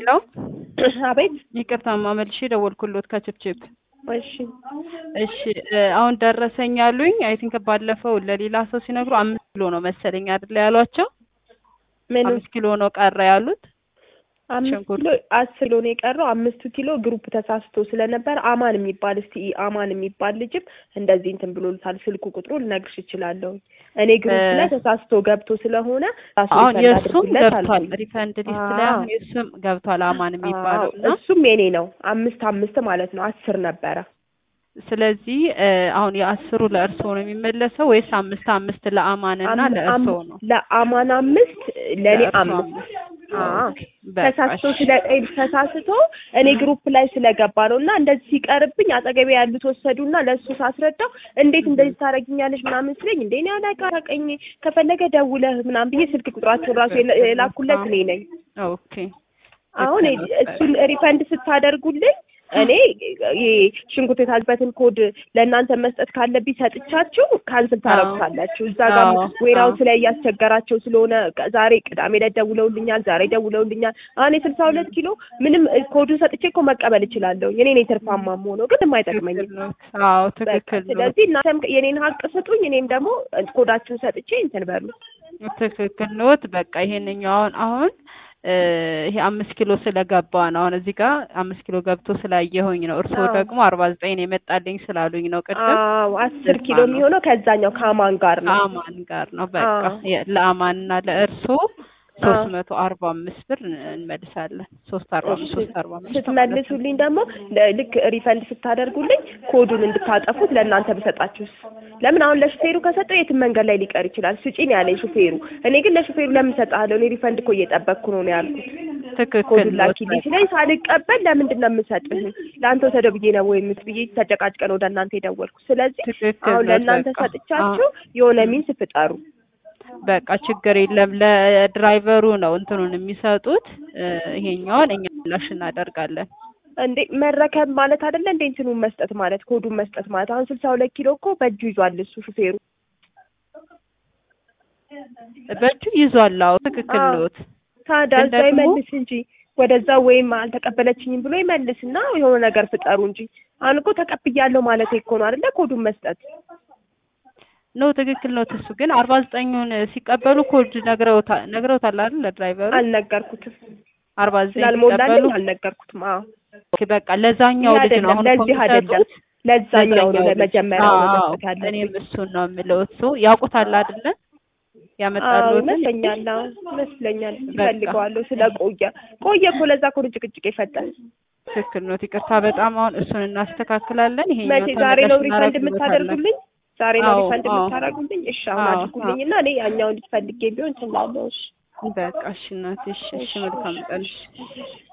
ሄሎ አቤት። ይቅርታማ መልሼ ደወልኩሎት ከችፕችፕ። እሺ እሺ እ አሁን ደረሰኝ ያሉኝ አይ ቲንክ ባለፈው ለሌላ ሰው ሲነግሩ አምስት ኪሎ ነው መሰለኝ አይደለ ያሏቸው? ምን አምስት ኪሎ ነው ቀረ ያሉት። አምስት ሽንኩርት። ኪሎ አስር ኪሎ ነው የቀረው። አምስቱ ኪሎ ግሩፕ ተሳስቶ ስለነበር አማን የሚባል እስቲ አማን የሚባል ልጅም እንደዚህ እንትን ብሎልታል። ስልኩ ቁጥሩ ልነግርሽ እችላለሁ። እኔ ግሩፕ እ ላይ ተሳስቶ ገብቶ ስለሆነ ራሱ አሁን ሪፈንድ የእሱም አድርጉለት ገብቷል አልኩኝ። ሪፈንድ ሊስት ላይ አዎ አሁን የእሱም ገብቷል አማን የሚባለው አዎ፣ እና እሱም የኔ ነው። አምስት አምስት ማለት ነው። አስር ነበረ። ስለዚህ እ አሁን የአስሩ ለእርስዎ ነው የሚመለሰው ወይስ አምስት አምስት ለአማን እና አም- ለእርስዎ አም- ነው? ለአማን አምስት ለእኔ ለእርስዎ አምስት አምስት። አዎ ኦኬ በቃ ተሳስቶ እሺ። ስለ ተሳስቶ እኔ ግሩፕ ላይ ስለገባ ነው እና እንደዚህ ሲቀርብኝ አጠገቤ ያሉት ወሰዱና ለእሱ ሳስረዳው እንዴት እንደዚህ ታደርጊኛለሽ ምናምን ስለኝ እንዴ እኔ አላውቅም ከፈለገ ደውለህ ምናምን ብዬ ስልክ ቁጥራቸውን ራሱ የላ- የላኩለት እኔ ነኝ። ኦኬ አሁን ልክ ነው። እሱን ሪፈንድ ስታደርጉልኝ እኔ ይሄ ሽንኩርት የታልበትን ኮድ ለእናንተ መስጠት ካለብኝ ሰጥቻችሁ ካንስል ታረጉታላችሁ። እዛ ጋር አዎ፣ ዌራውስ አዎ። ላይ እያስቸገራቸው ስለሆነ ቅ- ዛሬ ቅዳሜ ዕለት ደውለውልኛል፣ ዛሬ ደውለውልኛል። አሁን የስልሳ ሁለት ኪሎ ምንም እ፣ ኮዱን ሰጥቼ እኮ መቀበል እችላለሁ። እኔ ነኝ ትርፋማ የምሆነው ግን የማይጠቅመኝም። ትክክል ነው። አዎ በቃ ትክክል ነው። ስለዚህ እናንተም የኔን ሀቅ ስጡኝ፣ እኔም ደግሞ ኮዳችሁን ሰጥቼ እንትን በሉ። ትክክል ኖት። በቃ ይሄንኛው አሁን አሁን እ ይሄ አምስት ኪሎ ስለገባ ነው። አሁን እዚህ ጋር አምስት ኪሎ ገብቶ ስላየሁኝ ነው። እርስዎ አዎ ደግሞ አርባ ዘጠኝ ነው የመጣልኝ ስላሉኝ ነው ቅድም። አዎ አስር ለዛ ኪሎ ነው የሚሆነው ከዛኛው ከአማን ጋር ነው። ከአማን ጋር ነው። በቃ አዎ የ- ለአማንና ለእርስዎ ሶስት አዎ መቶ አርባ አምስት ብር እንመልሳለን። ሶስት አርባ እሺ አምስት ሶስት አርባ አምስት ማለት ነው። ስትመልሱልኝ ደግሞ ለ- ልክ ሪፈንድ ስታደርጉልኝ ኮዱን እንድታጠፉት ለእናንተ ብሰጣችሁስ? ለምን አሁን ለሹፌሩ ከሰጠው የትም መንገድ ላይ ሊቀር ይችላል። ስጪኝ ያለኝ ሹፌሩ። እኔ ግን ለሹፌሩ ለምን ሰጥሃለሁ? እኔ ሪፈንድ እኮ እየጠበቅኩ ነው ነው ያልኩት። ትክክል ኮዱን ኖት። ላኪልኝ በቃ ሲለኝ ሳልቀበል ለምንድን ነው የምሰጥህ? ለአንተ ወሰደው ብዬ ነው ወይ የምት ብዬ ተጨቃጭቀን ወደ እናንተ የደወልኩ። ስለዚህ ትክክል አሁን ኖት። ለእናንተ በቃ አዎ ሰጥቻችሁ የሆነ ሚንስ ፍጠሩ። በቃ ችግር የለም። ለድራይቨሩ ነው እንትኑን የሚሰጡት። እ ይሄኛውን እኛ ምላሽ እናደርጋለን። እንዴ መረከብ ማለት አይደለ እንዴ? እንትኑን መስጠት ማለት ኮዱን መስጠት ማለት አሁን ስልሳ ሁለት ኪሎ እኮ በእጁ ይዟል እሱ ሹፌሩ። በእጁ ይዟል። አዎ ትክክል አዎ ኖት። ታዲያ ግን እዛ ደግሞ ይመልስ እንጂ ወደዛ ወይም አልተቀበለችኝም ብሎ ይመልስና የሆነ ነገር ፍጠሩ እንጂ። አሁን እኮ ተቀብያለሁ ማለት እኮ ነው አይደለ? ኮዱን መስጠት ኖ ትክክል ኖት። እሱ ግን አርባ ዘጠኙን ሲቀበሉ ኮድ ነግረውታል ነግረውታል አይደል ለድራይቨሩ አልነገርኩትም። አርባ ዘጠኝ ስላልሞላልኝ ሲቀበሉ አልነገርኩትም። አዎ ኦኬ በቃ ለዛኛው ይህ ልጅ ነው አይደለም፣ አሁን እኮ ለዚህ አይደለም፣ የሚሰጡት ለዛኛው ነው ለዛኛው ልጅ። ለመጀመሪያው ነው አዎ መስጠት ያለብኝ። እኔም እሱን ነው የምለው። እሱ ያውቁታል አይደለ አዎ ያመጣሉትን ይመስለኛል። አዎ ይመስለኛል። በቃ እፈልገዋለሁ ስለቆየ ቆየ እኮ ለዛ እኮ ነው ጭቅጭቅ የፈጠን። ትክክል ኖት። ይቅርታ በጣም አሁን እሱን እናስተካክላለን። መቼ ይሄኛው ዛሬ ነው ተመላሽ ሪፈንድ እናደርግሎታለን። የምታደርጉልኝ? ዛሬ ነው አዎ ሪፈንድ አዎ የምታደርጉልኝ? እሺ አሁን አዎ አድርጉልኝ አዎ እና እኔ ያኛውን ልጅ ፈልጌ ቢሆን እችላለሁ። እሺ በቃ እሺ እናቴ፣ እሺ እሺ፣ እሺ መልካም እሺ ቀን። እሺ እሺ።